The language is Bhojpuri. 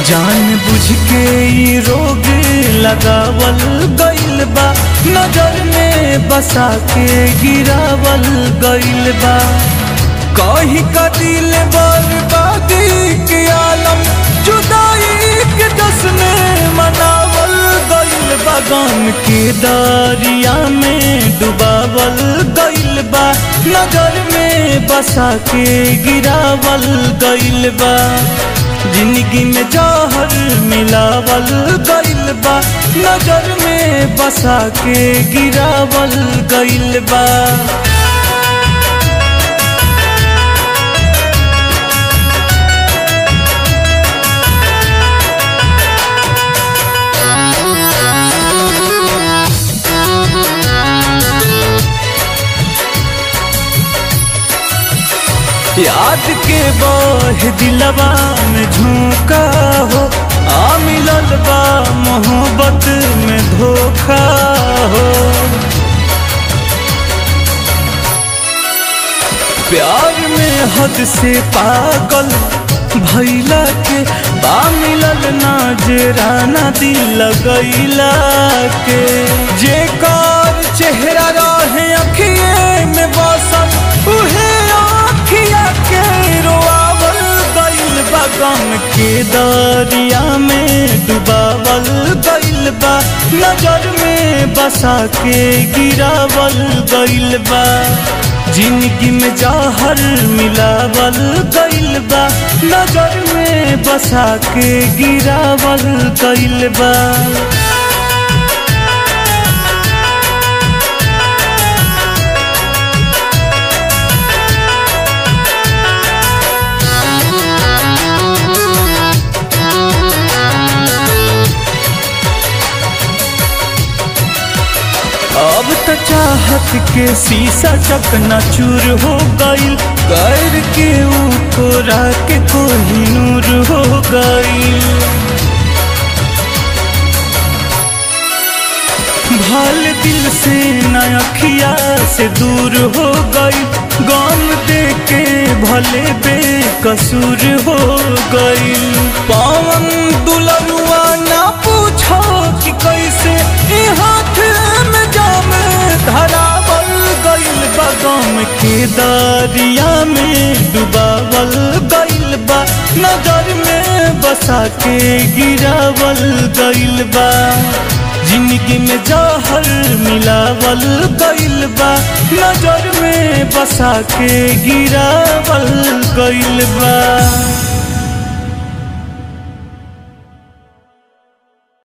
जान बुझ के ई रोग लगावल गइल बा नजर में बसा के गिरावल गइल बा कही का दिल बर्बादी के आलम जुदाई के दस में मनावल गइल बा गम के दरिया में डुबावल गइल बा नजर में बसा के गिरावल गइल बा जिंदगी में जहर मिलावल गइल बा नजर में बसा के गिरावल गइल बा याद के बह दिलवा में झोंका हो आ मिलल बा मोहब्बत में धोखा हो प्यार में हद से पागल भैला के बा मिलल ना जेराना दिल लगैला के जे कार चेहरा रहे अखिए में बसल उहे अखिया के रोआवल गइल बा गम के दरिया में डुबावल गइल बा नजर में बसा के गिरावल गइल बा जिंदगी में जहर मिलावल गइल बा नजर में बसा के गिरावल गइल बा अब त चाहत के शीशा चकना चूर हो गइल कर के ऊपरा के कोही नूर हो गइल भल दिल से नखिया से दूर हो गई गम दे के भले बेकसूर हो गई पवन दुलरुआ ना पूछो कि कैसे ई हाथ में जाम धरावल गइल बा गम के दरिया में डुबावल गइल बा नजर में बसा के गिरावल गइल बा जिंदगी में जहर मिलावल गइल बा नजर में बसा के गिरावल गइल बा